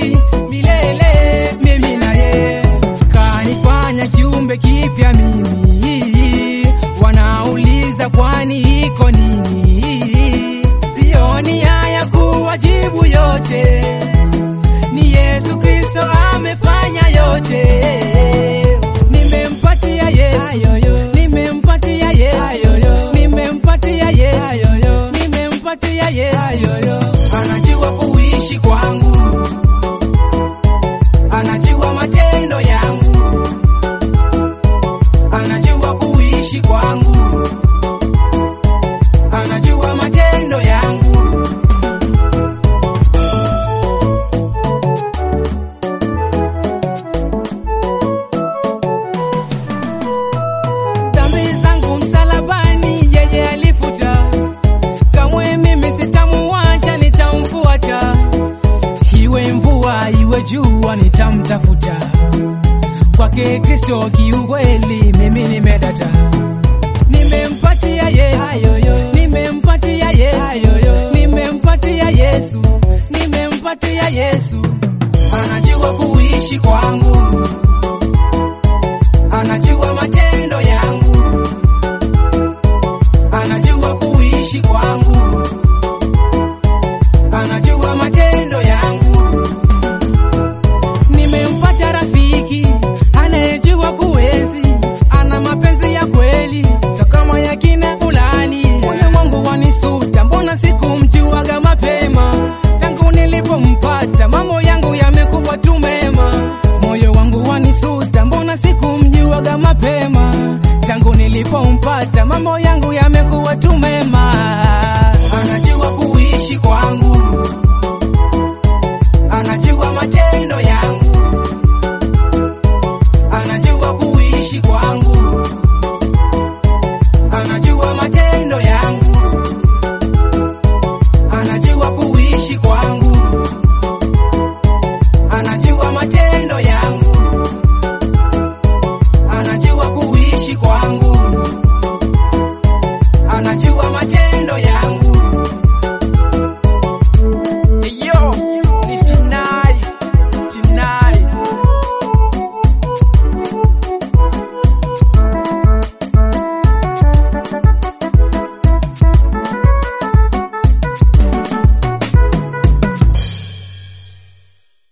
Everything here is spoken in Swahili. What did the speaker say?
milele, mimi na yeye. Kanifanya kiumbe kipya mimi, wanauliza kwani iko nini? Sioni haya kuwajibu yote, ni Yesu Kristo amefanya yote. Nimempatia Yesu, nimempatia Yesu, nimempatia Yesu, nimempatia Yesu. Anajua kuishi kwangu, anajua matendo yangu, anajua kuishi kwangu, anajua matendo yangu. Dhambi zangu msalabani yeye alifuta, kamwe mimi sitamuacha, nitamfuata. Iwe mvua iwe jua, nitamtafuta. Kwake Kristo kiukweli, mimi nimedata. Nimempatia Yesu, nimempatia Yesu, nimempatia Yesu, nimempatia Yesu. Anajua kuishi kwangu, anajua matendo